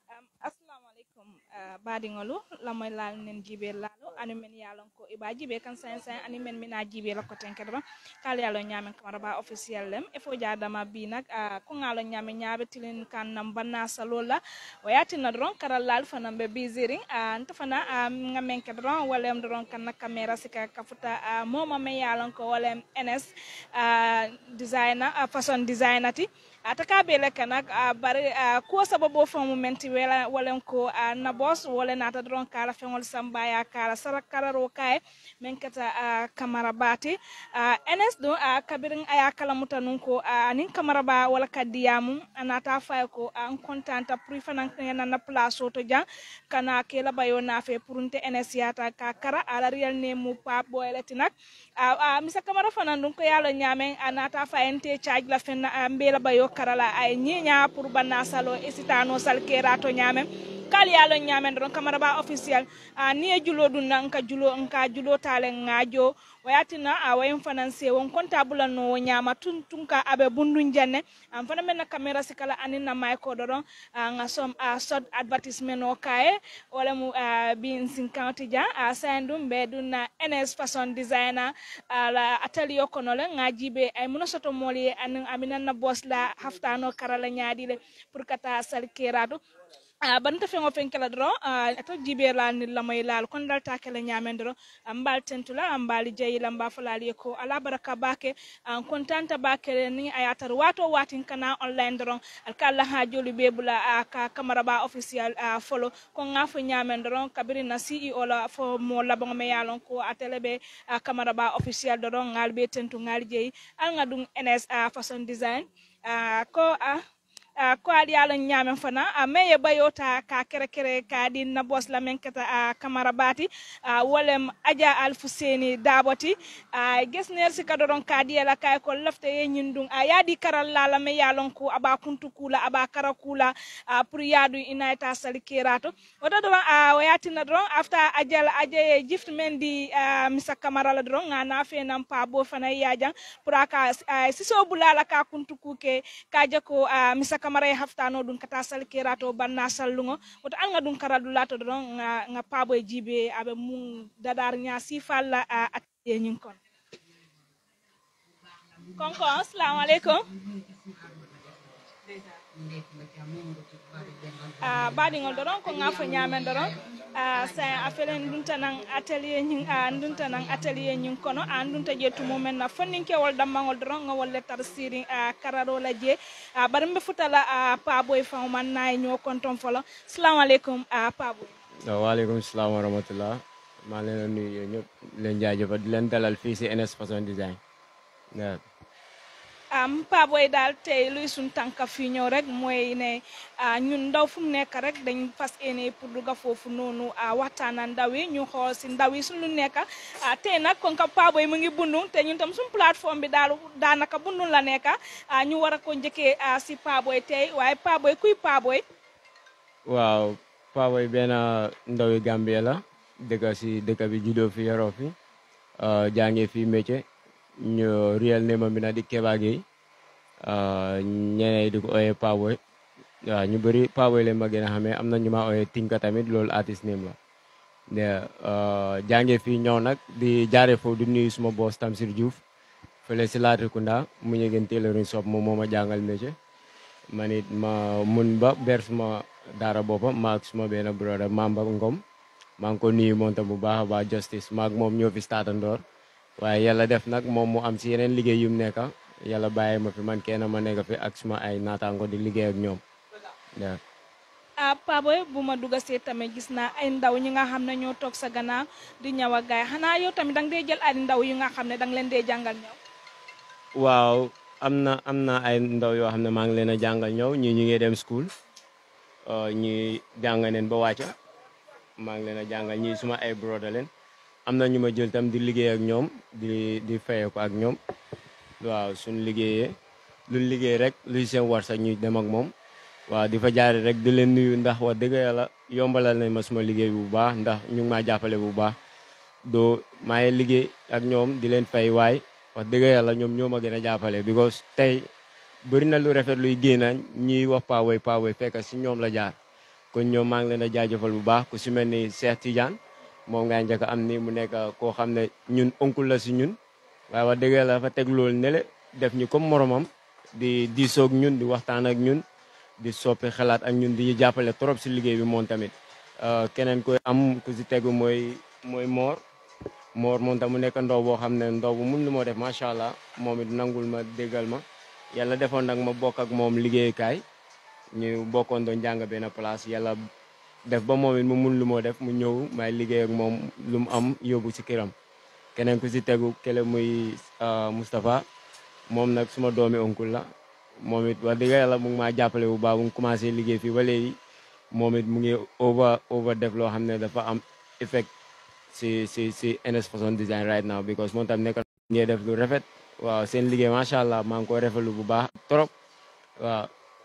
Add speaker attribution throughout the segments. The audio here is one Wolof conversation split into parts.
Speaker 1: assalamualaikum uh, baɗigolu lamoy lal nen jibe laalo ani men yalon ko iba jibe kan sain sain ani men mina jibe la ko tenkere ba kal yalo nyamen kamara ba officiel lem e fo jadama bi nak uh, ko ngalo nyame nyaabe tilin kan nam banna salola wayati na dron karal lal fanam be biziring uh, nta fana uh, ngamen ke dron walem dron kan na camera sika kafuta uh, moma me yalon ko walem ns uh, designer uh, fashion designer ti ataka bele kana uh, bari uh, ko sababo fo momenti wala walen ko uh, na boss wala nata dron kala fengol sambaya kala sara kararo kay men kata uh, kamara bati uh, ns do uh, kabirin aya kala mutanun ko uh, nin kamara ba wala kadiyamu anata fay ko an uh, kontanta pour fanan na na place to jang kana kela bayo na fe purunte ns yata ka kara ala real ne mu pa boyleti nak uh, uh, misa kamara fanan dun ko yalo nyamen anata fayente charge la fenna uh, mbela bayo karala ay ñiña pour banna salo isitano sal kerato ñamen kali yalo ñamen don kamara ba officiel a ni e julo dun na nka julo nka julo tale ngajo wayatina a wayin finance won comptable no ñama tun tun ka abe bundun janne am fana men na camera sikala anin na may ko don nga som a sod advertisement o kae wala mu bin sin county ja a sandum be dun na ns fashion designer ala atelier kono le ngajibe ay muno soto moli anin aminan na boss la haftano karala ñaadile pour kata sal keratu Uh, banta feŋo feŋ kela doro uh, ato jibe la ni lamoy laal kon dal ta kela ñamen doro ambal tentula ambali jayi lamba falali ko ala baraka bake an uh, kontanta bake ni ayatar wato watin kana online doron alkalla ha joli be bula uh, ka kamara ba official uh, follow ko ngafo ñamen doron kabiri na CEO la fo mo labon me yalon ko atele be uh, kamara ba official doron ngal be tentu ngal jeyi al ngadum NS uh, fashion design uh, ko uh, Uh, ko ali ala ñamen fana uh, me ye bayota ka kere kere ka di na bos la men kata uh, kamara bati uh, wolem aja alfuseni daboti uh, gesner si kadoron ka di la kay ko lafte ye ñindung uh, yadi karal la la me yalon ko aba kuntu kula aba kara kula uh, pour yadu inayta sali kirato oto do uh, wayati na dron after ajal aje gift men di uh, misa kamara la dron ngana fe nam pa bo fana yajan pour aka uh, siso bulala ka kuntu kuke ka jako uh, misa kamara e haftano ɗum kata sal kerato banna sallugo woto anga ɗum karadu lato ɗon nga, nga paabo e jibe aɓe mum dadar ña sifalla a attiye ñin kon konko assalamu aleykum a baɗigol ɗoɗon ko gafo ñamen ɗoɗon a sa a felen ndunta nan atelier ñin a ndunta nan atelier ñin kono a ndunta je tumumen na fonninkewol dammagol doron ngawol lettar siri a kararola je a bari mbe futala a paboy fawman nayi ño konton folo salamu aleykum a paboy
Speaker 2: waaleykum salaam wa rahmatullah maa leen a nuyu yéen ñëpp leen jaajëfal di leen dalal fii si NS Fashion Design waaw
Speaker 1: am paboy daal tey luy suñ tànka fii ñëw rek mooy ne ñun ndaw fu mu nekk rek dañ fas yéene pour dugga foofu noonu waxtaana ndaw yi ñu xool si ndaw yi suñu nekk tey nag kon ka paboy mu ngi bundung te ñun tam suñ plateforme bi daal daanaka bundung la nekk ñu war a ko njëkkee si paboy tey waaye paboy kuy paboy
Speaker 2: waaw paboy benn ndaw yi Gambie la dëkk si dëkk bi juddoo fi yaroo fi jàngee fi métier ñu real name am bi na di Keba Gueye ñeneen di ko ooyee Paboy waaw ñu bëri Paboy leen ma gën a xamee am na ñu ma ooyee Tinka tamit loolu artiste name la de jàngee fii ñëw nag di jaare foofu di nuyu suma boss Tamsir Diouf fële si Latrikunda mu ñu gën tailoring shop moom moo ma jàngal métier man it ma mun ba ber suma daara boppam maag suma benn brother Mamba Ngom maa ngi ko nuyu moom tam bu baax a baax justice maag moom ñoo fi startandoor waaye yàlla def nag moom mu am si yeneen liggéey yu mu nekk yàlla bàyyi ma fi man kenn ma nekk fi ak suma ay naataango di liggéey ak ñoom waaw.
Speaker 1: ah Paboy bu ma dugg see tamit gis naa ay ndaw ñi nga xam ne ñoo toog sa gannaaw di ñëw ak gaay xanaa yow tamit danga dee jël ay ndaw yu nga xam ne danga leen dee jàngal ñëw.
Speaker 2: waaw am na am na ay ndaw yoo xam ne maa ngi leen a jàngal ñëw ñii ñu ngi dem school ñii jàng neen ba wàcca maa ngi leen a jàngal ñii suma ay broda leen am na ñu ma jël tam di liggéey ak ñoom di di fayee ko ak ñoom waaw suñu liggéeyee luñ liggéey rek luy seen war sax ñu dem ak moom waaw di fa jaare rek di leen nuyu ndax wax dëgg yàlla yombalal nañ ma suma liggéey bu baax ndax ñu ngi maa jàppale bu baax doo maa ngi liggéey ak ñoom di leen fay waay wax dëgg yàlla ñoom ñoo ma gën a jàppale because tey bëri na lu rafet luy génn ñiy wax Paboy Paboy fekk si ñoom la jaar kon ñoom maa ngi leen a jaajëfal bu baax ku si mel ni Cheikh Tidiane moom ngay njëkk am ni mu nekk koo xam ne ñun oncle la si ñun waaye wax dëgg yàlla dafa teg loolu nele def ñu comme moromam di diisoog ñun di waxtaan ak ñun di soppi xalaat ak ñun di jàppale trop si liggéey bi moom tamit keneen koy am ku si tegu mooy mooy Mor Mor moom tam mu nekk ndaw boo xam ne ndaw bu mun lu moo def macha allah moom it nangul ma déggal ma yàlla defoon nag ma bokk ak moom liggéeyukaay ñu bokkoon doon jàng benn place yàlla def ba moom it mu mun lu moo def mu ñëw may liggéey ak moom lu mu am yóbbu si këram keneen ku si tegu kele muy Moustapha moom nag suma doomi oncle la moom it wax dëgg yàlla mu ngi maa jàppale bu baax bu mu commencé liggéey fii ba léegi moom it mu ngi over over def loo xam ne dafa am effect si si si NS Fashion Design right now because moom tam nekk ngee def lu rafet waaw seen liggéey macha allah maa ngi koy rafetlu bu baax trop waaw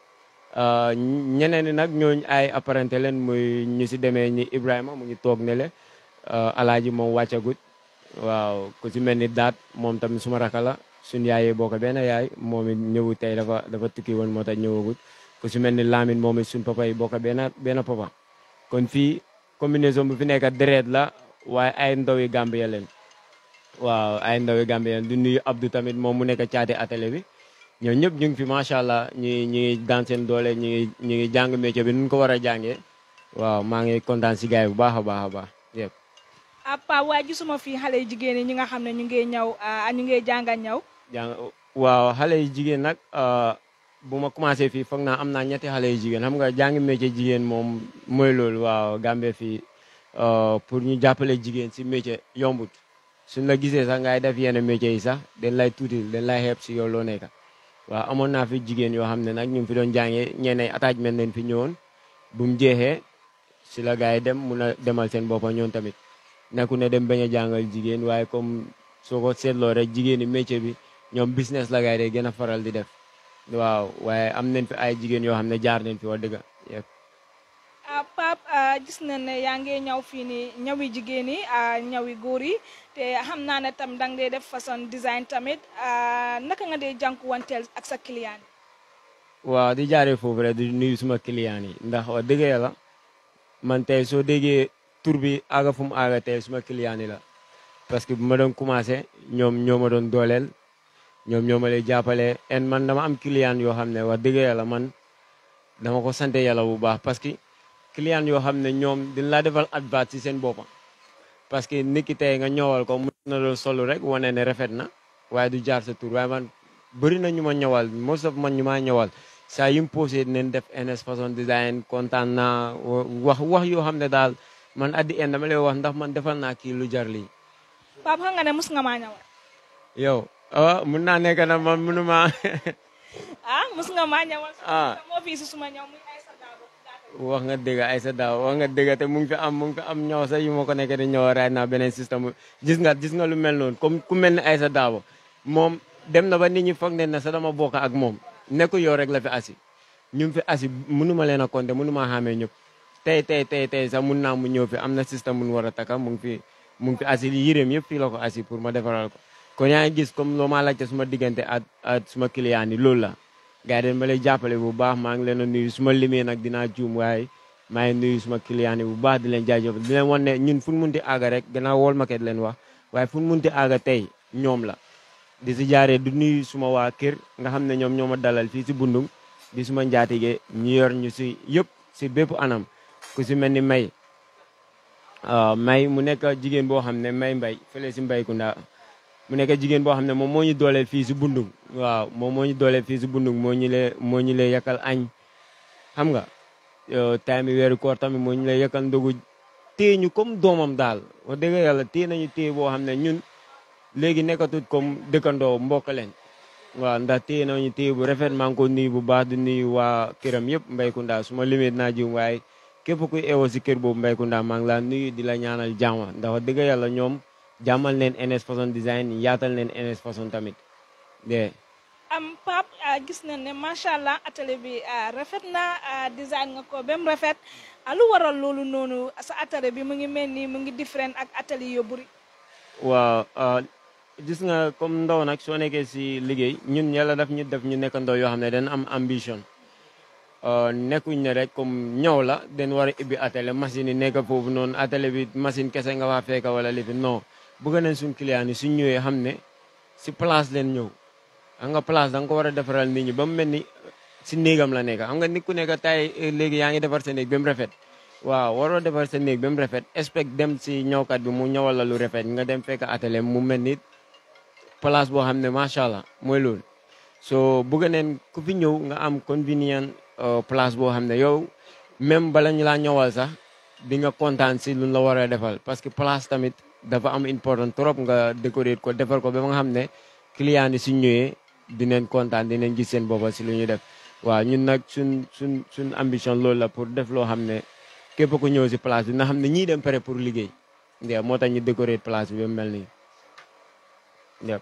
Speaker 2: ñeneen ñi nag ñooñu ay apparenté leen muy ñu si demee ñi Ibrahima mu ngi toog ne le alaaji moom wàccagut waaw ku si mel ni daat moom tamit suma raka la suñ yaayee bokk benn yaay moom it ñëwu tey dafa dafa tukki woon moo tax ñëwagut ku si mel ni Lamine moom it suñ papa yi bokk benn benn papa kon fii combinaison bu fi nekk deret la waaye ay ndaw yi Gambia leen waaw ay ndaw yi Gambia leen du nuyu Abdou tamit moom mu nekk caati atelier bi ñoom ñëpp ñu ngi fi macha allah ñu ngi ñu ngi daan seen doole ñu ngi ñu ngi jàng métier bi nu ko war a jàngee waaw maa ngi kontaan si gars yi bu baax a baax a baax yëpp.
Speaker 1: apa waaye gisuma fii xale yu jigéen yi ñi nga xam ne ñu ngi ñaw ñu ngi jànga ñaw.
Speaker 2: jàng waaw xale yu jigéen nag bu ma commencé fii foog naa am naa ñetti xale yu jigéen xam nga jàng métier jigéen moom mooy loolu waaw Gambie fii pour ñu jàppale jigéen si métier yombut suñ la gisee sax ngay def yenn métier yi sax dañ lay tuuti dañ lay xeeb si yow loo nekk waaw amoon naa fi jigéen yoo xam ne nag ñu ngi fi doon jàngee ñeneen attachment leen fi ñëwoon bu mu jeexee si la gars yi dem mun a demal seen boppa ñoom tamit nekku ne dem bañ a jàngal jigéen waaye comme soo ko seetloo rek jigéen ñi métier bi ñoom business la gars yi day gën a faral di def waaw waaye am nañ fi ay jigéen yoo xam ne jaar nañ fi wax dëgg yëpp.
Speaker 1: Pape gis nañ ne yaa ngi ñaw fii nii ñawi jigéen yi ñawi góor yi te xam naa ne tam danga dee def façon design tamit naka nga dee jànkuwanteel ak sa client yi.
Speaker 2: waaw di jaaree foofu rek di nuyu suma client yi ndax wax dëgg yàlla man tey soo déggee tur bi aaga fu mu aaga tey suma client yi la parce que bu ma doon commencé ñoom ñoo ma doon dooleel ñoom ñoo ma lay jàppale en man dama am client yoo xam ne wax dëgg yàlla man dama ko sant yàlla bu baax parce que client yoo xam ne ñoom dañ laa defal advert ci seen boppa parce que nit ki tey nga ñëwal ko mun na la solu rek wane ne rafet na waaye du jaar sa tur waaye man bëri na ñu ma ñëwal most of man ñu maa ñëwal saa yu mu posé dinañ def NS Fashion Design kontaan naa wax wax yoo xam ne daal man at the end dama lay wax ndax man defal naa kii lu jar lii.
Speaker 1: Pape xam nga ne mus nga maa ñëwal.
Speaker 2: yow ah mun naa nekk na man munu maa.
Speaker 1: ah mus nga maa ñëwal.
Speaker 2: ah
Speaker 1: moo fi si suma ñëw muy Aïssa Dabo.
Speaker 2: wax nga dëgg Aïssa Dabo wax nga dëgg te mu ngi fi am mu ngi fi am ñëw sax yu ma ko nekk di ñëw raay naa beneen système gis nga gis nga lu mel noonu comme ku mel ni Aïssa Dabo moom dem na ba nit ñi foog ne ne sax dama bokk ak moom nekku yow rek la fi asi ñu fi asi mënuma leen a compter mënuma xamee ñëpp tey tey tey tey sax mun naa mu ñëw fi am na système mun war a taka mu ngi fi mu ngi fi asi yéreem yëpp fii la ko asi pour ma defaral ko kon yaa ngi gis comme loo ma laajte suma diggante ak ak suma client yi loolu la gars yi dañ ma lay jàppale bu baax maa ngi leen a nuyu suma limee nag dinaa juum waaye maa ngi nuyu suma client yi bu baax di leen jaajëfal di leen wan ne ñun fu ñu munti aaga rek gannaaw wol market leen wax waaye fu ñu munti aaga tey ñoom la di si jaaree du nuyu suma waa kër nga xam ne ñoom ñoo ma dalal fii si bundung di suma njaatige ñu yor ñu si yëpp si bépp anam ku si mel ni may may mu nekk jigéen boo xam ne may mbay fële si mbaykunda mu nekk jigéen boo xam ne moom moo ñu dooleel fii si bundung waaw moom moo ñu dooleel fii si bundung moo ñu lee moo ñu lee yakal añ xam nga time yi weeru koor tamit moo ñu lee yakal ndogu téye ñu comme doomam daal wax dëgg yàlla téye nañu téye boo xam ne ñun léegi nekkatut comme dëkkandoo mbokk leen waaw ndax téye nañu téye bu rafet maa ngi ko nuyu bu baax di nuyu waa këram yëpp mbaykunda su ma limee naa jiw waaye képp kuy eewoo si kër boobu mbaykunda maa ngi laa nuyu di la ñaanal jàmm ndax wax dëgg yàlla ñoom jàmmal neen NS Fashion Design yaatal neen NS Fashion tamit de
Speaker 1: am Pape gis nañ ne macha allah atelier bi rafet na design nga ko ba mu rafet lu waral loolu noonu sa atelier bi mu ngi mel ni mu ngi différent ak atelier yu bëri.
Speaker 2: waaw gis nga comme ndaw nag soo nekkee si liggéey ñun yàlla daf ñu def ñu nekk ndaw yoo xam ne dañ am ambition nekkuñ ne rek comme ñëw la den war a ibbi atelier machine yi nekk foofu noonu atelier bi machine kese nga waa fekka wala lifi non bëgg nañ suñ client yi suñ ñëwee xam ne si place leen ñëw xam nga place da nga ko war a defaral nit ñi ba mu mel ni si néegam la nekk xam nga nit ku nekk tay léegi yaa ngi defar sa néeg ba mu rafet waaw waroo defar sa néeg ba mu rafet expect dem si ñëwkat bi mu ñëwal la lu rafet nga dem fekk atelier mu mel ni place boo xam ne macha allah mooy loolu so bëgg neen ku fi ñëw nga am convenient place boo xam ne yow même bala ñu laa ñëwal sax di nga kontaan si luñ la war a defal parce que place tamit dafa am important trop nga décorer ko defar ko ba nga xam ne client yi suñ ñëwee dinañ kontaan dinañ gis seen boppa si lu ñuy def waaw ñun nag suñ suñ suñ ambition loolu la pour def loo xam ne képp ku ñëw si place bi nga xam ne ñii dem pare pour liggéey ndew moo tax ñu décorer place bi ba mel nii yep.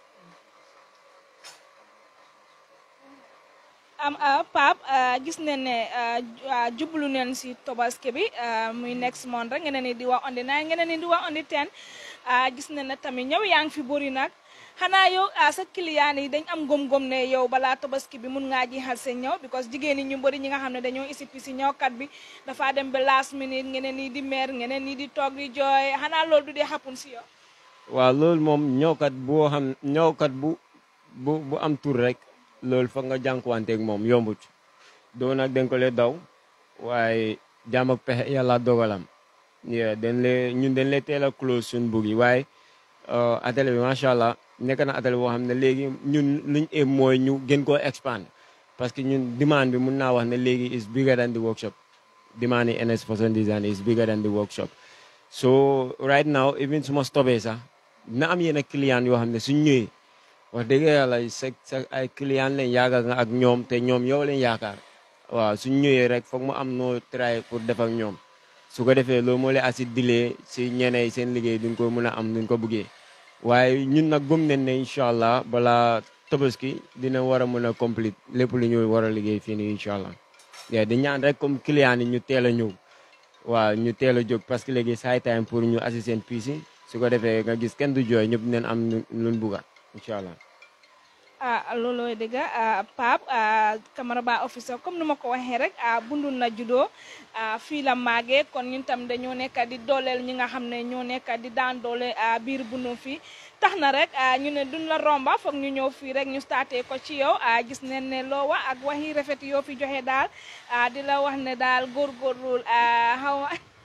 Speaker 1: am Pape gis nañ ne jublu neen si tobaski bi muy next month rek ngeen ni di wax on the nine ngeen ni di wax on the ten gis nañ ne tamit ñëw yaa ngi fi bëri nag xanaa yow sa client yi dañ am gom-gom ne yow balaa tobaski bi mun ngaa jeexal seen ñëw because jigéen ñi ñu bëri ñi nga xam ne dañoo isipi si ñëwkat bi dafa dem ba last minute ngeen ni di mer ngeen ni di toog di jooy xanaa loolu du dee xapun si yow.
Speaker 2: waaw loolu moom ñëwkat boo xam ñëwkat bu bu bu am tur rek. loolu foog nga jànkuwanteeg moom yombut doo nag dañ ko lee daw waaye jaam ak pexe yàlla dogalam dañ lee ñun dañ lee teel a close suñ bug yi waaye atelier bi macha allah nekk na atelier boo xam ne léegi ñun luñ éem mooy ñu gën koo expand parce que ñun demande bi mun naa wax ne léegi is bigger than the workshop demande yi NS Fashion Design is bigger than the workshop so right now even su ma stopee sax dina am yenn client yoo xam ne suñ ñëwee wax dëgg yàlla sa sa ay client leen yaakaar nga ak ñoom te ñoom yow leen yaakaar waaw suñ ñëwee rek foog mu am noo try pour def ak ñoom su ko defee loolu moo leen asi dilee si ñeneen seen liggéey duñ ko mën a am duñ ko bëggee waaye ñun nag gëm nañ ne incha allah balaa tabaski dina war a mën a complete lépp lu ñu war a liggéey fii nii incha allah di ñaan rek comme client yi ñu teel a ñëw waaw ñu teel a jóg parce que léegi saay time pour ñu asi seen piis yi su ko defee nga gis kenn du jooy ñëpp dinañ am luñ bugga incha allah
Speaker 1: ah loolooy dëgg Pape Camara Bah officer comme ni ma ko waxee rek bundul na juddoo fii la màggee kon ñun tam dañoo nekk di dooleel ñi nga xam ne ñoo nekk di daan doole biir bundu fii tax na rek ñu ne duñ la romba foog ñu ñëw fii rek ñu starté ko ci yow gis neen ne loo wax ak waxi rafet yoo fi joxe daal di la wax ne daal góorgóorlu xaw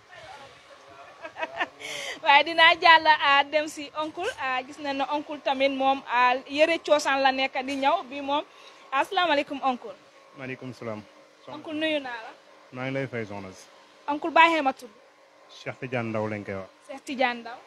Speaker 1: waaye dinaa jàll dem si oncle gis nañ ne oncle tamit moom yëre coosaan la nekk di ñëw bi moom asalaamaaleykum oncle.
Speaker 3: maaleykum salaam.
Speaker 1: oncle nuyu naa la.
Speaker 3: maa ngi lay fay soxna si.
Speaker 1: oncle baaxee ma tudd.
Speaker 3: Cheikh Tidiane Ndaw lañ koy wax.
Speaker 1: Cheikh Tidiane Ndaw.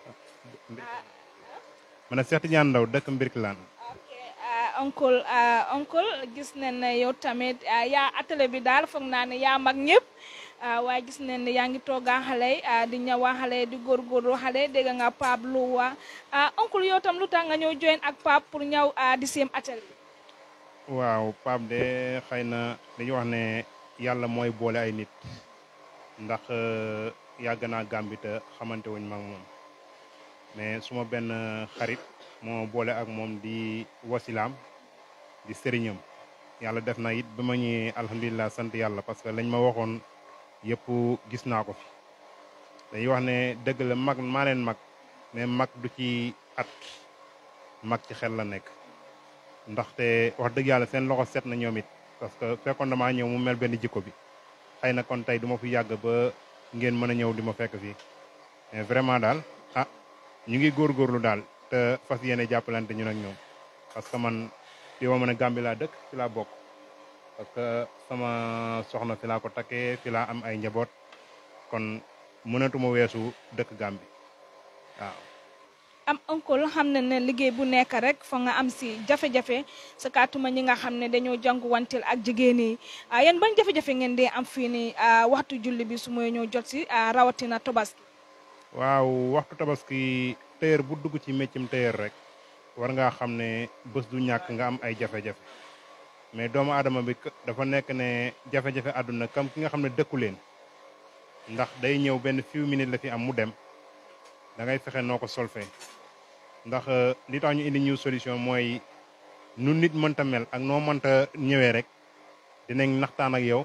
Speaker 3: ma ne Cheikh Tidiane Ndaw dëkk Mbirkilaan.
Speaker 1: ok oncle oncle gis nañ ne yow tamit yaa atelier bi daal foog naa ne yaa mag ñëpp. waaye gis nañ ne yaa ngi toogaa xale di ñëwaa xale di góorgóorlu xale dégg nga Pape lu waa oncle yow tam lu tax nga ñëw join ak Pape pour ñëw di seen atelier
Speaker 3: waaw Pape de xëy na dañuy wax ne yàlla mooy boole ay nit ndax yàgg naa Gàmbi te xamante wuñ mag moom mais suma benn xarit moo boole ak moom di wasilaam di sëriñam yàlla def na it ba ma ñëwee alhamdulilah sant yàlla parce que lañ ma waxoon yëpp gis naa ko fi dañuy wax ne dëgg la mag maa leen mag mais mag du ci at mag ci xel la nekk ndaxte wax dëgg yàlla seen loxo set na ñoom it parce que fekkoon damaa ñëw mu mel benn jikko bi xëy na kon tey du ma fi yàgg ba ngeen mën a ñëw di ma fekk fii mais vraiment daal ah ñu ngi góorgóorlu daal te fas yéene jàppalante ñun ak ñoom parce que man fi ma mën a Gàmbi laa dëkk fi laa bokk parce que sama soxna fi laa ko takkee fi laa am ay njaboot kon mënatuma weesu dëkk Gàmbi waaw.
Speaker 1: am oncle xam ne ne liggéey bu nekk rek fa nga am si jafe-jafe sa kaatuma ñi nga xam ne dañoo jànkuwanteel ak jigéen yi yéen ban jafe-jafe ngeen dee am fii nii waxtu julli bi su mooy ñëw jot si rawatina tobaski.
Speaker 3: waaw waxtu tabaski téer bu dugg ci méccam téer rek war ngaa xam ne bés du ñàkk nga am ay jafe-jafe. mais doomu aadama bi dafa nekk ne jafe-jafe àdduna kam ki nga xam ne dëkku leen ndax day ñëw benn few minutes la fi am mu dem da ngay fexe noo ko solfee ndax li tax ñu indi ñu solution mooy nu nit mënta mel ak noo mënta ñëwee rek dinañ naxtaan ak yow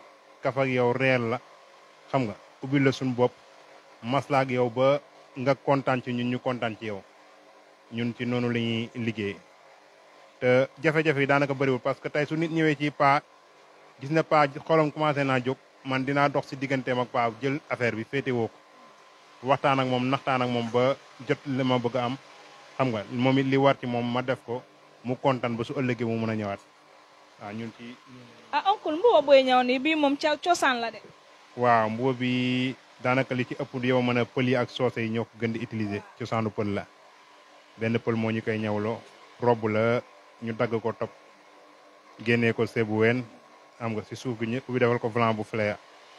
Speaker 3: kaf ak yow reel la xam nga ubbil la suñu bopp maslaa ak yow ba nga kontaan ci ñun ñu kontaan ci yow ñun ci noonu la ñuy liggéey te jafe-jafe yi daanaka bëriwul parce que tey su nit ñëwee ci paa gis na paa xolam commencé naa jóg man dinaa dox si digganteem ak paa jël affaire bi féete woo ko waxtaan ak moom naxtaan ak moom ba jot li ma bëgg a am xam nga moom it li war ci moom ma def ko mu kontaan ba su ëllëgee mu mën a ñëwaat waaw ñun ci.
Speaker 1: ah oncle mbuba booy ñëw nii bii moom ca cosaan la de.
Speaker 3: waaw mbuba bi daanaka li ci ëpp yow mën a pël yi ak soose yi ñoo ko gën di utiliser cosaanu pël la benn pël moo ñu koy ñawloo robb la ñu dagg ko topp génnee ko seebu ween xam nga si suuf gi ñu ubbi defal ko blanc bu fleur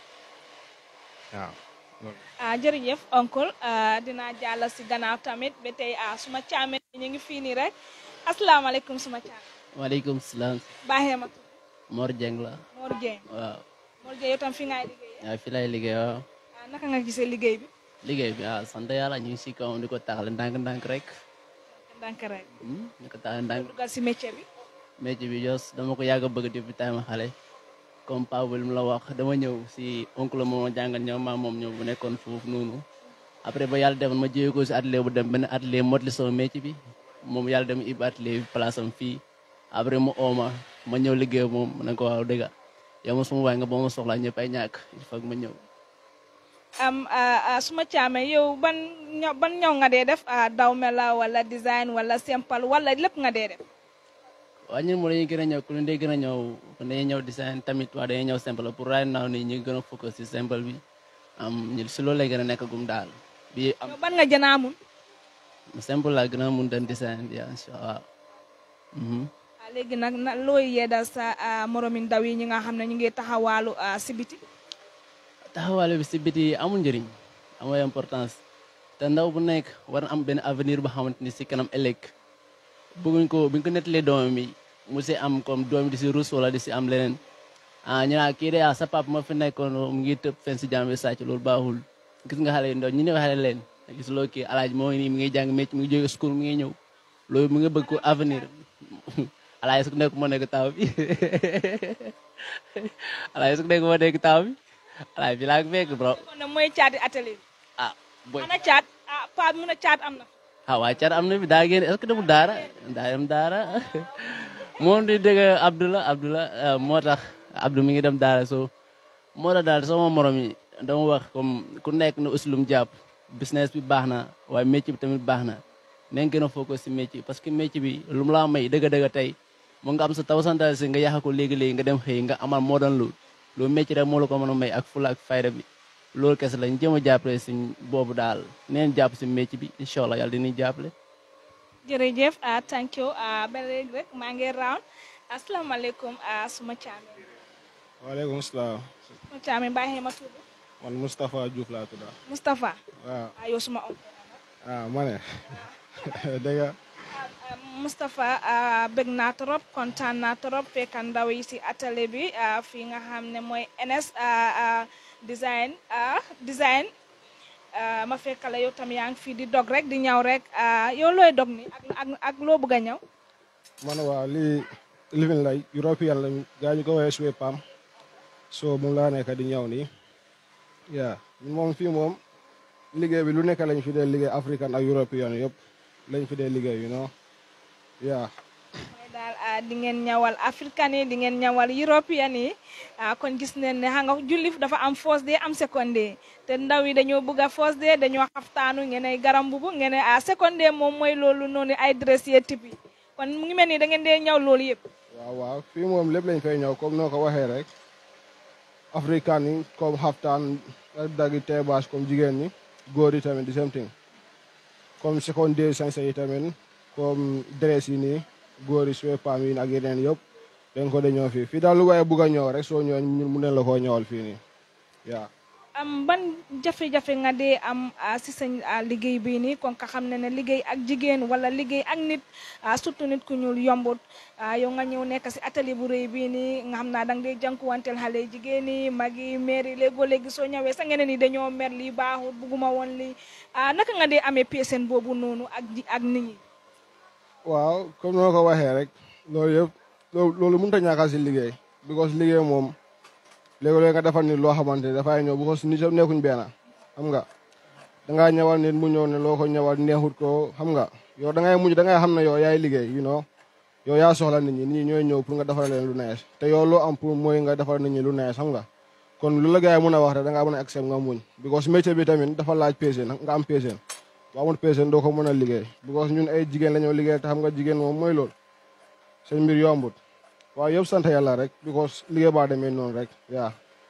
Speaker 3: waaw.
Speaker 1: ah jërëjëf oncle dinaa jàll si gannaaw tamit ba tey ah suma caame ñu ngi fii nii rek asalaamaaleykum suma caame.
Speaker 4: waaleykum salaam.
Speaker 1: baaxee ma tudd.
Speaker 4: Mor Dieng la.
Speaker 1: Mor Dieng.
Speaker 4: waaw.
Speaker 1: Mor Dieng yow tam fi ngay liggéey.
Speaker 4: waaw fi lay liggéey waaw.
Speaker 1: ah naka nga gisee liggéey bi.
Speaker 4: liggéey bi ah sant yàlla ñu ngi si kawam di ko taxale ndànk-ndànk rek.
Speaker 1: ndànk rek.
Speaker 4: di ko taxale ndànk.
Speaker 1: dugal si métier bi.
Speaker 4: métier bi jos dama ko yàgg a bëgg depuis time xale. comme Paa bu mu la wax dama ñëw si oncle moom ma jàngal ñëw maa moom ñëw bu nekkoon foofu noonu. après ba yàlla defoon ma jógee ko si atelier bu dem benn atelier motli sama métier bi moom yàlla dem ib atelier bi place am fii après mu ooma ma ñëw liggéey moom ma ne ko waaw dëgg yow ma suma waay nga boo ma soxlaa ñëpp ay ñàkk il faut que ma ñëw.
Speaker 1: am suma caame yow ban ñaw ban ñaw nga dee def dawme la wala design wala simple wala lépp nga dee def.
Speaker 4: waaw ñun moo dañuy gën a ñëw ku ne day gën a ñëw dañuy ñëw design tamit waa dañuy ñëw simple pour right now nii ñu ngi gën a focus si simple bi am ñu si loolu lay gën a nekk gum daal. bi am
Speaker 1: yow ban nga jën a mun.
Speaker 4: simple laa gën a mun den design bi incha allah.
Speaker 1: léegi nag na looy yeedal sa moromi ndaw yi ñi nga xam ne ñu ngi taxawaalu si biti.
Speaker 4: taxawaalu bi si biti amul njëriñ amul importance te ndaw bu nekk war na am benn avenir bu xamante ni si kanam ëllëg bëgguñ ko buñ ko nettalee doomam yi mu si am comme doom di si rus wala di si am leneen ah ñu naan kii de ah sa papa ma fi nekkoon mu ngi tëb fen si jàmm bi sàcc loolu baaxul gis nga xale yu ndaw ñu ne xale leen gis loo kii alaaj moo ngi nii mi ngi jàng mécc mi ngi jóge school mi ngi ñëw loolu mu ngi bëgg ko avenir alaay su nekk moo nekk taw bi alaay su nekk moo nekk taw bi alaay bi laa fekk bro
Speaker 1: kon nag mooy caati atelier bi.
Speaker 4: ah boy
Speaker 1: ana caat ah pa mun a caat am na.
Speaker 4: ah waa car am na bi daa génn est-ce que demul daara daa dem daara moom di dégg Abdullah Abdullah moo tax Abdou mi ngi dem daara so moo tax daal sama morom yi dama wax comme ku nekk na uslum jàpp business bi baax na waaye métier bi tamit baax na nañ gën a focus si métier parce que métier bi lu mu laa may dëgg-dëgg tey mu nga am sa taw santal si nga yàq ko léegi-léegi nga dem xëy nga amal moo doon loolu loolu métier rek moo la ko mën a may ak fula ak fayda bi loolu kese lañ jëm a jàppale si boobu daal neen jàpp si métier bi incha allah yàlla dinañ jàppale.
Speaker 1: jërëjëf ah thank you ah ba léegi rek maa ngi round asalaamaaleykum ah suma caame.
Speaker 5: waaleykum salaam.
Speaker 1: suma caame baaxee ma tudd.
Speaker 5: man Moustapha Diouf laa tudd.
Speaker 1: Moustapha.
Speaker 5: waaw
Speaker 1: ah yow suma oncle.
Speaker 5: ah ma ne dëgg
Speaker 1: Moustapha bëgg naa trop kontaan naa trop fekk ndaw yi si atelier bi fii nga xam ne mooy NS design design ma fekk la yow tam yaa ngi fii di dog rek di ñaw rek yow looy dog ni ak ak ak loo bëgg a ñaw.
Speaker 5: man waaw lii living la European la gaa ñu ko woowee suwe pam so moom laa nekk di ñaw nii yaa moom fii moom liggéey bi lu nekk lañ fi dee liggéey african ak European yëpp lañ fi dee liggéey you know yaa
Speaker 1: mooy daal di ngeen ñawal africain yi di ngeen ñawal européen yi kon gis nañ ne xam nga julli dafa am first day am second day te ndaw yi dañoo bëgg a first day dañoo xaftaanu ngeen ay garam bubu ngeen a second day moom mooy loolu noonu ay dress yee type yi kon mu ngi mel ni da ngeen dee ñaw loolu yëpp.
Speaker 5: waaw waaw fii moom lépp lañ fay ñëw comme noo ko waxee rek africain yi comme xaftaan ak daggi teebaas comme jigéen ñi góor yi tamit the same thing comme second day sañse yi tamit comme dress yi nii góor yi suwe paam yi ak yeneen yëpp dañ ko de ñëw fii fii daal lu waaye bugg a ñëw rek soo ñëwee ñun mu ne la koo ñëwal fii nii yaa
Speaker 1: am ban jafe-jafe nga dee am si sa liggéey bii nii kon ka xam ne ne liggéey ak jigéen wala liggéey ak nit surtout nit ku ñuul yombut yow nga ñëw nekk si atelier bu rëy bii nii nga xam naa danga dee jànkuwanteel xale jigéen yi mag yi maire yi léegoo léegi soo ñëwee sa ngeen ni dañoo mer lii baaxut bugguma woon lii naka nga dee amee peesen boobu noonu ak ak nit ñi
Speaker 5: waaw comme noo ko waxee rek loolu yëpp loolu mënut a ñàkk si liggéey because liggéey moom léegi-léegi nga defal nit loo xamante ne dafay ñëw bu ko nit yëpp nekkuñ benn xam nga dangaa ñëwal nit mu ñëw ne loo ko ñëwal neexut ko xam nga yow da ngay mujj da ngay xam ne yow yaay liggéey you know yow yaa soxla nit ñi nit ñi ñooy ñëw pour nga defal leen lu neex te yow loo am pour mooy nga defal nit ñi lu neex xam nga kon lu la gars yi mën a wax rek da ngaa mën a accept nga muñ because métier bi tamit dafa laaj patience nga am patience boo amul patience doo ko mën a liggéey because ñun ay jigéen la ñoo liggéey te xam nga jigéen moom mooy loolu seen mbir yombut waaw yëpp sant yàlla rek because liggéey baa demee noonu rek yaa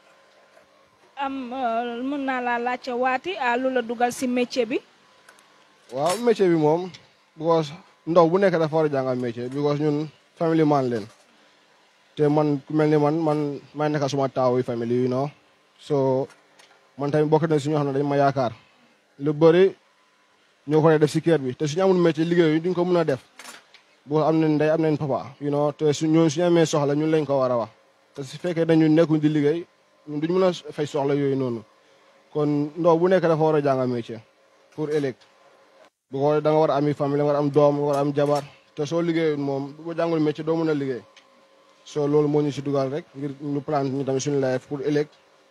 Speaker 1: am mën naa laa laajte waati lu la dugal si métier bi
Speaker 5: waaw métier bi moom because ndaw bu nekk dafa war a jàngal métier because ñun family man leen te man ku mel ni man man may nekk suma taawu famille you know so man tamit bokk na si ñoo xam ne dañ ma yaakaar lu bëri ñoo ko def si kër bi te suñu amul métier liggéey yi duñ ko mën a def boo am nañ ndey am nañ papa you know te su ñun suñu amee soxla ñun lañ ko war a wax te su fekkee dañu nekkuñ di liggéey ñun duñ mën a fay soxla yooyu noonu kon ndaw bu nekk dafa war a jàngal métier pour ëllëg bu ko da nga war a ami famille nga war a am doom nga war a am jabar te soo liggéeyul moom boo jàngul métier doo mën a liggéey so loolu moo ñu si dugal rek ngir ñu plan ñu tamit suñu life pour ëllëg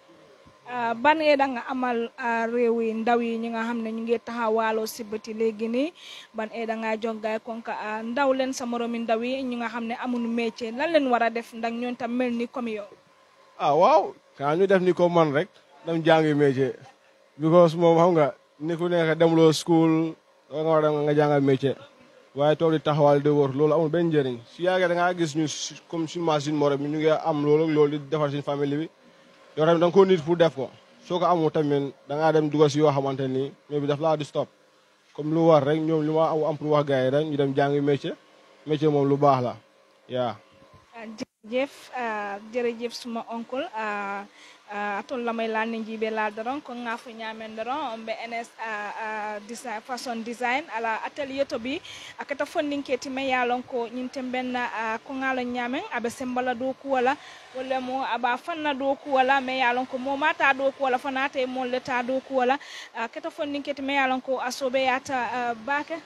Speaker 1: ban ee da nga amal réew yi ndaw yi ñi nga xam ne ñu ngi taxawaaloo si bëti léegi nii ban ee da ngaa jongaay konka ndaw leen sa moromi ndaw yi ñi nga xam ne amuñu métier lan leen war a def ndax ñoon tam mel ni comme yow
Speaker 5: ah waaw kaa ñu def ni ko man rek dem jàngi métier because moom xam nga ni ku nekk demloo school nga war a dem nga jàngal métier waaye toog di taxawal di wër loolu amul benn njëriñ su yàggee da ngaa gis ñu comme suñu machine morom bi ñu ngi am loolu loolu di defar suñu famille bi yow tamit da nga ko nit pour def ko soo ko amul tamit da ngaa dem dugal si yoo xamante ni ñoom bi daf laa di stop comme lu war rek ñoom lu ma am pour wax gars yi rek ñu dem jàngi métier métier moom lu baax la yaa
Speaker 1: jërëjëf jërëjëf suma oncle atol lamay laal ni jibe laal doron ko ngafo nyamen doron be ns design fashion design ala atelier to bi akata fondin keti me yalon ko nyinte benna ko ngalo nyamen abe sembala do ku wala wala mo aba fanna do ku wala me yalon ko mo mata do ku wala fanata e mo leta do ku wala akata fondin keti me yalon ko asobe yata bake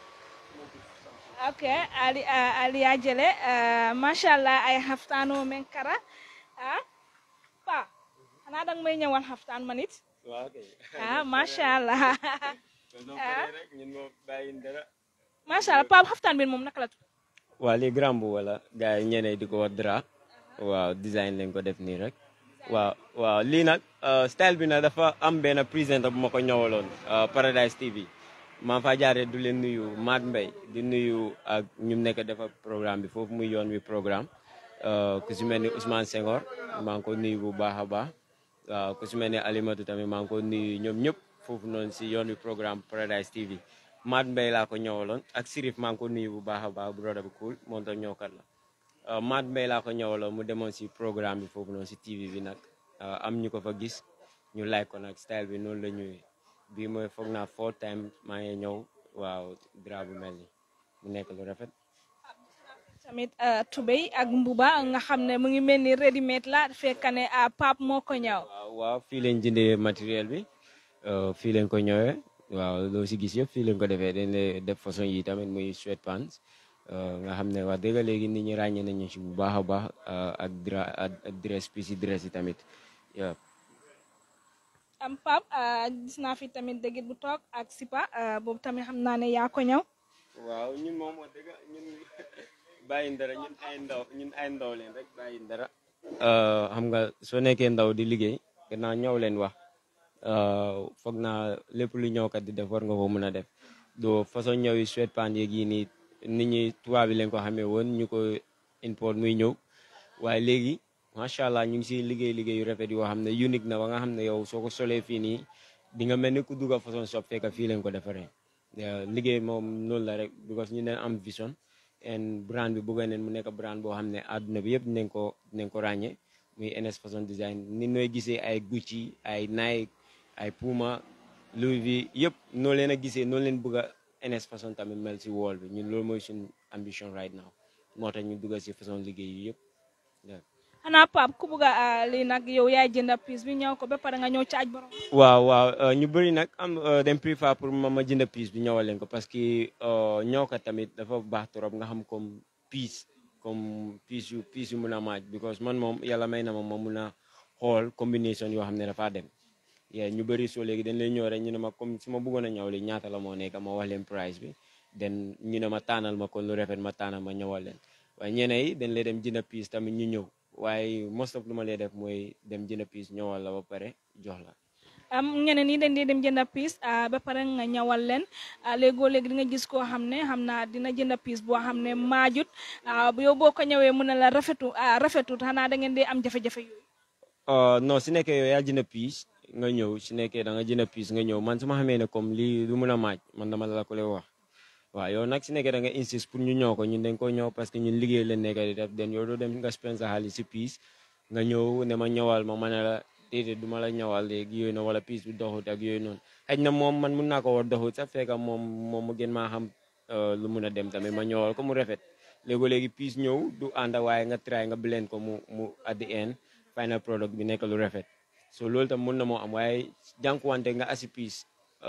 Speaker 1: ok ali uh, ali ajele uh, mashallah ay haftano men kara ah pa xanaa dang may ñëwal haftaan ma nit
Speaker 2: waaw kay
Speaker 1: ah mashallah
Speaker 2: ah ñun moo bàyyi dara
Speaker 1: mashallah pa haftaan bi moom naka la tudd
Speaker 2: waaw lii grand bu wala gars yi ñeneen di ko wax dra waaw design lañ ko def nii rek waaw waaw lii nag style bi nag dafa am benn présenter bu ma ko ñëwaloon Paradise TV maa fa jaaree du leen nuyu Maat Mbay di nuyu ak ñu nekk defa programme bi foofu muy yoon wi programme ku si mel ni Ousmane Senghor maa ngi ko nuyu bu baax a baax waaw ku si mel ni Alimatu tamit maa ngi ko nuyu ñoom ñëpp foofu noonu si yoon wi programme Paradise TV Maat Mbay laa ko ñëwaloon ak Sirif maa ngi ko nuyu bu baax a baax broda bu cool moom tam ñëwkat la Maat Mbay laa ko ñëwaloon mu demoon si programme bi foofu noonu si TV bi nag am ñu ko fa gis ñu like ko nag style bi noonu la ñuy bii mooy foog naa four time maa ngi ñëw waaw dra bu mel ni mu nekk lu rafet
Speaker 1: tamit tubéy ak mbuba nga xam ne mu ngi mel ni ready made la fekk ne pap moo ko ñëw
Speaker 2: waaw waaw fii lañ jëndee matériel bi fii lañ ko ñëwee waaw loo si gis yëpp fii lañ ko defee dañ lay def façon yi tamit muy sweatpants nga xam ne wax dëgg léegi nit ñi ràññee nañu si bu baax a baax ak dra ak dress piece yi dress yi tamit waaw
Speaker 1: am pap gis naa fi tamit dëggit bu toog ak sipa boobu tamit xam naa ne yaa ko ñëw
Speaker 2: waaw ñun moom wax dëgg ñun bàyyi dara ñun ay ndaw ñun ay ndaw leen rek bàyyi dara xam nga soo nekkee ndaw di liggéey gannaaw ñëw leen wax foog naa lépp lu ñëwkat di def war nga ko mën a def doo façon ñëw yi sweatpants yeeg yi nii nit ñi tubaab bi leen ko xamee woon ñu ko import muy ñëw waaye léegi macha allah ñu ngi si liggéey liggéey yu rafet yoo xam ne unique na ba nga xam ne yow soo ko solee fii nii di nga mel ni ku dugg façon shop fekk fii leen ko defaree liggéey moom noonu la rek because ñu neen am vision and brand bi bëgg neen mu nekk brand boo xam ne àdduna bi yëpp dinañ ko dinañ ko ràññee muy NS Fashion Design ni nooy gisee ay Gucci ay Nike ay Puma Louis V yëpp noo leen a gisee noonu leen bëgg a NS Fashion tamit mel si wall bi ñun loolu mooy suñu ambition right now moo tax ñu dugg si façon liggéey yi yëpp
Speaker 1: xanaa pap ku bugg a lii nag yow yaay jënd piis bi ñëw ko ba pare nga ñëw caaj borom
Speaker 2: waaw waaw ñu bëri nag am dem préfère pour ma ma jënd piis bi ñëwal leen ko parce que ñëw ko tamit dafa baax trop nga xam comme piis comme piis yu piis yu mun a maaj because man moom yàlla may na ma ma mun a xool combination yoo xam ne dafaa dem yeah ñu bëri soo léegi dañ lay ñëw rek ñu ne ma comme su ma bëggoon a ñëw li ñaata la moo nekk ma wax leen price bi den ñu ne ma tànnal ma kon lu rafet ma tànnal ma ñëwal leen waaye ñeneen yi dañ lay dem jënd piis tamit ñu ñëw waaye most of lu ma lay def mooy dem jënd piis ñëwal la ba pare jox la
Speaker 1: am ñeneen ñi dañ dee dem jënd piis ba pare nga ñawal leen léegoo léegi di nga gis koo xam ne xam naa dina jënd piis boo xam ne maajut yow boo ko ñëwee mu ne la rafetu rafetut xanaa da ngeen dee am jafe-jafe yooyu
Speaker 2: non si nekkee yow yaa jënd piis nga ñëw si nekkee da nga jënd piis nga ñëw man su ma xamee ne comme lii du mun a maaj man dama la ko lay wax waaw yow nag si nekkee da nga insiste pour ñu ñëw ko ñun dañ ko ñëw parce que ñun liggéey leen nekk di def den yow doo dem nga spend sa xaalis si piis nga ñëw ne ma ñëwal ma ma ne la déedéet du ma la ñëwal léegi yooyu noonu wala piis bi doxut ak yooyu noonu xëy na moom man mun naa ko war doxut sax fekk moom moom mu gën maa xam lu mun a dem tamit ma ñëwal ko mu rafet léegi léegi piis ñëw du ànd waaye nga try nga blend ko mu mu at the end final product bi nekk lu rafet so loolu tam mun na moo am waaye jànkuwante nga asi piis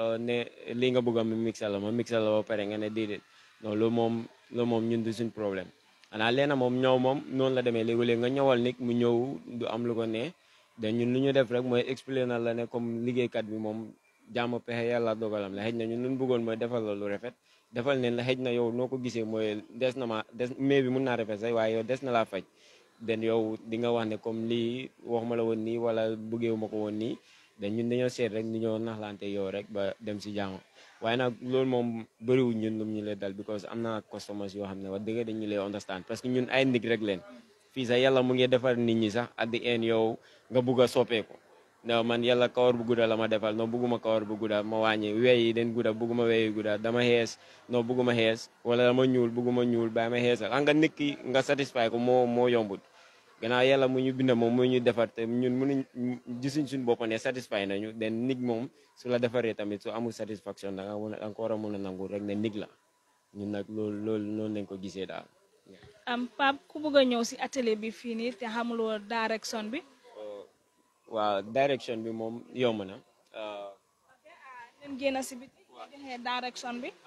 Speaker 2: ne lii nga bëgg a mi mixal la ma mixal la ba pare nga ne déedéet non loolu moom loolu moom ñun du suñ problème xanaa leena moom ñëw moom noonu la demee léegi-léegi nga ñëwal nit mu ñëw du am lu ko ne da ñun lu ñu def rek mooy expliquer na la ne comme liggéeykat bi moom jàmm pexe yàlla dogalam la xëj na ñun lu ñu bëggoon mooy defal la lu rafet defal neen la xëj na yow noo ko gisee mooy des na ma des mais bi mun naa rafet sax waaye yow des na laa faj den yow di nga wax ne comme lii waxuma la woon nii wala bëggeewu ma ko woon nii dañ ñun dañoo seet rek ni ñoo naxlante yow rek ba dem si jàmm waaye nag loolu moom bëriwul ñun lum ñu lay dal because am na customers yoo xam ne wax dëgg dañu lay understand parce que ñun ay nit rek leen fii sax yàlla mu ngi defar nit ñi sax at the end yow nga bugg a soppeeku non man yàlla kawar bu gudda la ma defal non bugguma kawar bu gudda ma wàññi wey yi den gudda bugguma wey yi gudda dama xees non bugguma xees wala dama ñuul bugguma ñuul bàyyi ma xeesal xam nga nit ki nga satisfy ko moo moo yombut gannaaw yàlla mu ñu bind moom mu ñu defar te ñun mënuñ gisuñ suñ bopp ne satisfy nañu den nit moom su la defaree tamit su amul satisfaction da nga mun a da nga ko war a mun a nangu rek ne nit la ñun nag loolu loolu noonu lañ ko gisee daal.
Speaker 1: am Pape ku bëgg a ñëw si atelier bi fii nii te xamuloo direction bi.
Speaker 2: waaw direction bi moom yomb na.
Speaker 1: leen génn si biti joxe direction bi.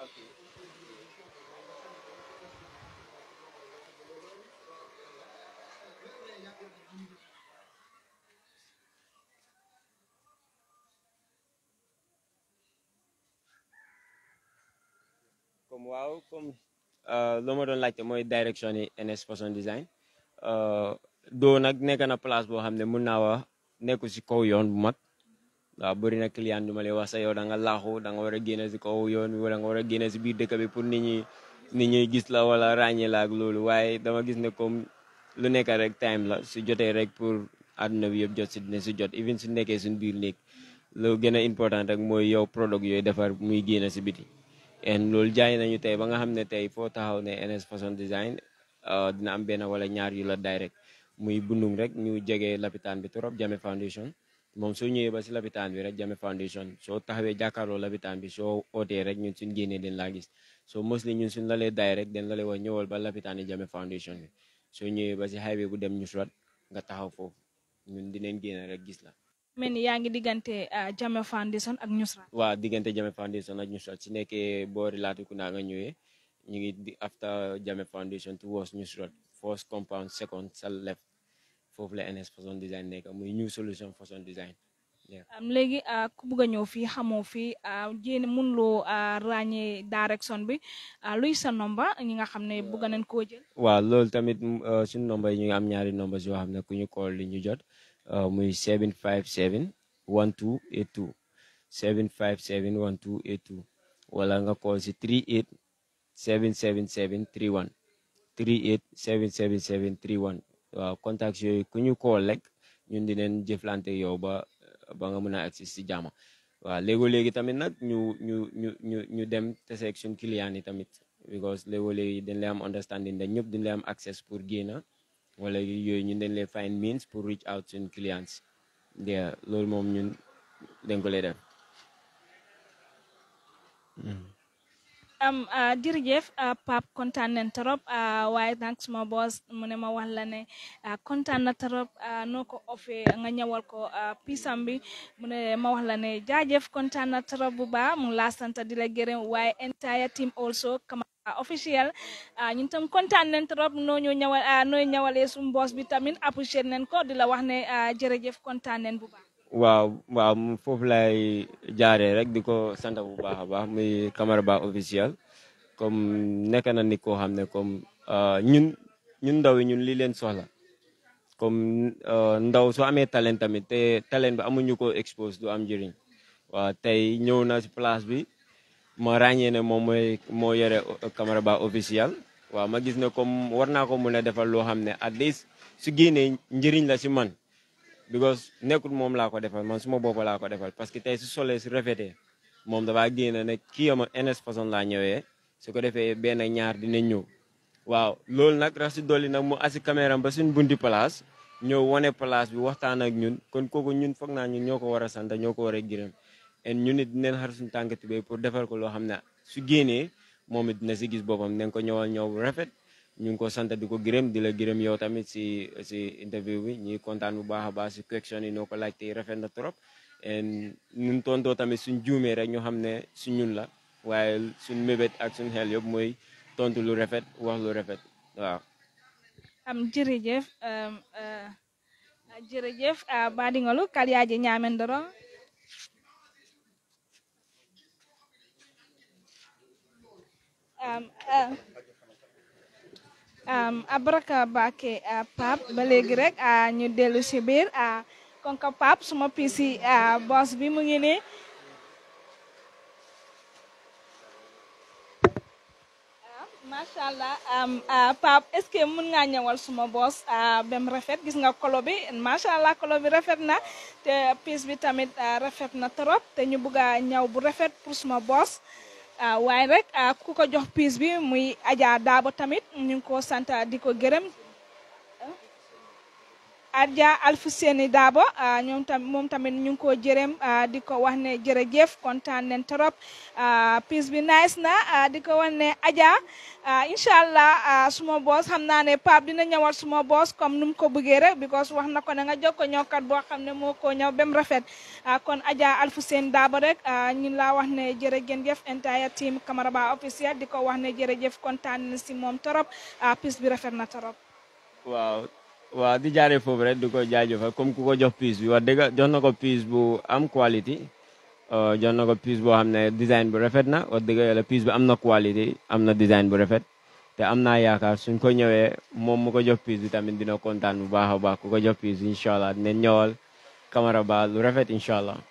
Speaker 2: comme waaw comme lu ma doon laajte mooy direction yi NS Fashion Design doo nag nekk na place boo xam ne mun naa wax nekku si kaw yoon bu mag waaw bëri na client du ma lay wax sa yow da nga laaxu da nga war a génne si kaw yoon bi wala nga war a génne si biir dëkk bi pour nit ñi nit ñi gis la wala ràññee la ak loolu waaye dama gis ne comme lu nekk rek time la su jotee rek pour àdduna bi yëpp jot si dina si jot even su nekkee suñ biir néeg lu gën a important rek mooy yow product yooyu defar muy génne si biti en loolu jaay nañu tey ba nga xam ne tey foo taxaw ne NS Fashion Design dina am benn wala ñaar yu la direct muy bundung rek ñu jege lapitaan bi trop Jame Foundation moom soo ñëwee ba si lapitaan bi rek Jame Foundation soo taxawee jàkkaarloo lapitaan bi soo ootee rek ñun suñ génnee den laa gis so mostly ñun suñ la lee direct den la lee wax ñëwal ba lapitaan yi Jame Foundation bi soo ñëwee ba si highway bu dem Nusrat nga taxaw foofu ñun dinañ génne rek gis la
Speaker 1: mel ni yaa ngi diggante Jame Foundation ak Nusrat.
Speaker 2: waaw diggante Jame Foundation ak Nusrat si nekkee boori Latrikunda nga ñëwee ñu ngi di after Jame Foundation towards Nusrat first compound second sa left foofu la NS Fashion Design nekk muy new solution Fashion Design.
Speaker 1: léegi ku bugg a ñëw fii xamoo fii jéem mënuloo ràññee direction bi luy sa nomba ñi nga xam ne bugg nañ koo jël.
Speaker 2: waaw loolu tamit suñu nomba yi ñu ngi am ñaari nomba yoo xam ne ku ñu call li ñu jot. muy 757 1282 757 1282 wala nga call si 38 777 31 38 777 31 waaw contacts yooyu ku ñu call rek ñun dinañ jëflante yow ba ba nga mën a accès si jàmm waaw léego-léegi tamit nag ñu ñu ñu ñu ñu dem teseeg suñ client yi tamit because léego-léegi dañ lay am understanding dañ ñëpp dañ lay am access pour génn wala yooyu ñun dañ lay find means pour reach out suñ clients yeah loolu moom ñun dañ ko lay def
Speaker 1: am jërëjëf Pape kontaan nañ trop waaye nag suma boss mu ne ma wax la ne kontaan na trop noo ko offee nga ñëwal ko pisam bi mu ne ma wax la ne jaajëf kontaan na trop bu baax mu laa sant di la gërëm waaye entire team also kama officiel ñun tam kontaan nañ trop noo ñu ñëwal nooy ñëwalee suñu boss bi tamit apprécié nañ ko di la wax ne jërëjëf kontaan nañ bu baax
Speaker 2: waaw waaw foofu lay jaaree rek di ko sant bu baax a baax muy Camara Bah officiel comme nekk na nit koo xam ne comme ñun ñun ndaw yi ñun lii leen soxla comme ndaw soo amee talent tamit te talent bi amuñu ko expose du am njëriñ waaw tey ñëw na si place bi ma ràññee ne moom mooy moo yore Camara Bah officiel waaw ma gis ne comme war naa ko mun a defal loo xam ne at least su génnee njëriñ la si man because nekkul moom laa ko defal man suma bopp laa ko defal parce que tey su solee su rafetee moom dafaa génn ne kii ama ns façon laa ñëwee su ko defee benn ñaar dinañ ñëw waaw loolu nag rax si dolli nag mu asi caméra ba suñ bunti place ñëw wane place bi waxtaan ak ñun kon kooku ñun foog naa ñun ñoo ko war a sant ñoo ko war a gërëm en ñun it dinañ xar suñu tànk tubéy pour defal ko loo xam ne su génnee moom it dina si gis boppam nañ ko ñëwal ñëw bu rafet ñu ngi ko sant di ko gërëm di la gërëm yow tamit si si interview bi ñuy kontaan bu baax a baax si question yi noo ko laajte rafet na trop en ñun tontoo tamit suñ juumee rek ñu xam ne su ñun la waaye suñ mébét ak suñ xel yëpp mooy tontu lu rafet wax lu rafet waaw
Speaker 1: am jërëjëf jërëjëf baɗigolu kalyaji ñamen doron um, uh, um, abaraka bake uh, pap ba léegi rek uh, ñu dellu si biir uh, kon ka pap suma pisi uh, boss bi mu ngi nii macha allah Pape est ce que mën ngaa ñëwal suma boos bem rafet gis nga kolo bi macha allah kolo bi rafet na te piis bi tamit rafet na trop te ñu bëgg a ñaw bu rafet pour suma boos waaye rek ku ko jox piis bi muy Adja Daabo tamit ñu ngi ko sant di ko gërëm Adja Alfuseni Daabo ñoom tam moom tamit ñu ngi ko jërëm di ko wax ne jërëjëf kontaan nañ trop piis bi nice na di ko wax ne Adja incha allah suma boos xam naa ne Pape dina ñëwal suma boos comme nu mu ko bëggee rek because wax na ko ne nga jox ko ñëwkat boo xam ne moo ko ñëw bem rafet kon Adja Alfuseni Daabo rek ñu laa wax ne jërëjëf entire team Camara Bah officiel di ko wax ne jërëjëf kontaan nañ si moom trop piis bi rafet na trop.
Speaker 2: waaw. waaw di jaaree foofu rek di ko jaajëfal comme ku ko jox pièce bi wax dëgg jox na ko pièce bu am qualité jox na ko pièce boo xam ne design bu rafet na wax dëgg yàlla pièce bi am na qualité am na design bu rafet te am naa yaakaar suñ ko ñëwee moom mu ko jox pièce bi tamit dina kontaan bu baax a baax ku ko jox pièce bi incha allah dinañ ñëwal Camara Bah lu rafet incha allah.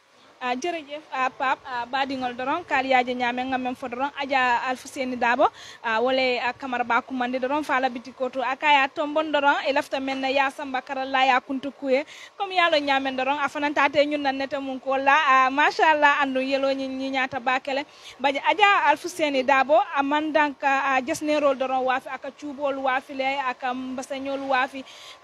Speaker 1: a jërëjëf a pap a baɗigol doron kaaliyaji ñamen gamen fo doron adja alfuseni dabo a wole a camara ba kumandi doron fala biti koto a kaya tombon doron e lafta men ya samba karalla ya kuntu kuye comme yalo ñamen doron a fanantate ñun nan nete mum ko la a machallah andu yelo ñi ñi ñata bakele baji adja alfuseni dabo a mandanka a jesnerol doron wafi aka cuubol wafi le aka mbasañol wafi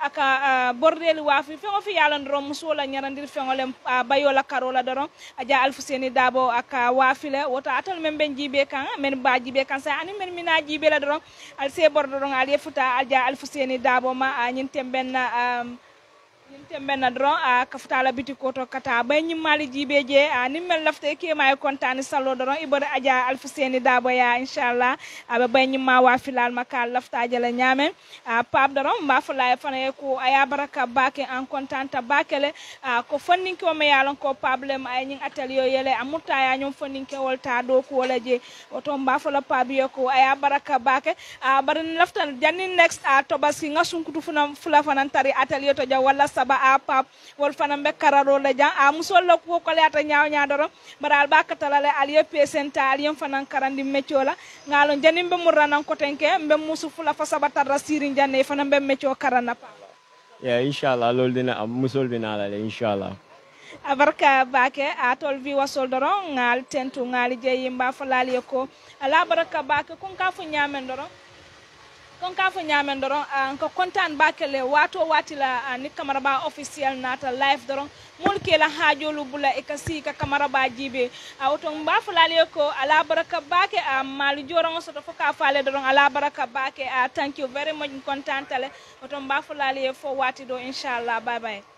Speaker 1: aka bordel wafi fengo fi yalo doron musola ñarandir fengolem bayola karola doron aja alfuseni dabo aka wafile woto atal men ben jibe kan men ba jibe kan sa ani men mina jibe la doron al se bor doron al yefuta aja alfuseni dabo ma a nyin temben na um, nyin temben na doron a kafuta la biti koto kata bay nyim mali jibe je a ni men lafte ke may kontani sallo doron ibada aja alfuseni dabo ya inshallah abe bay nyim ma wafilal maka lafta jala nyamen a pap doron mba fula fana ko aya baraka bake en contanta bakele a ko fonninke o me yalon ko problème ay ñing atelier yele amutta ya ñom fonninke wol ta do ko wala je oto mba fula pabiyo ko aya baraka bake a barin laftan janni next a tobaski nga sunkutu funa fula fanan tari atelier to ja wala saba a pap wol fanan be kararo la jan a musol la ko ko le ata nyaaw nyaadoro baral bakatala le aliye pesenta aliye fanan karandi meccola ngalon janni be murranan ko tenke be musu fula fa saba tarra sirin janne fanan be mecco karana pa
Speaker 2: yeah inshallah loolu dina am musol bi naa la le inshallah
Speaker 1: abarka bake a tol vi wasol doron ngal tentu ngal je yimba falali ko ala baraka bake kun ka fu nyamen doron kon ka fo ñamen doron ko kontaan bakele wato wati la ni camara ba officiel nata live doron mol ke la hajolu bula e ka si ka camara ba jibe a woto mba fulale ko ala baraka bake a mali joron soto fo ka fale doron ala baraka bake a thank you very much kontaan tale woto mba fulale fo wati do inshallah bye bye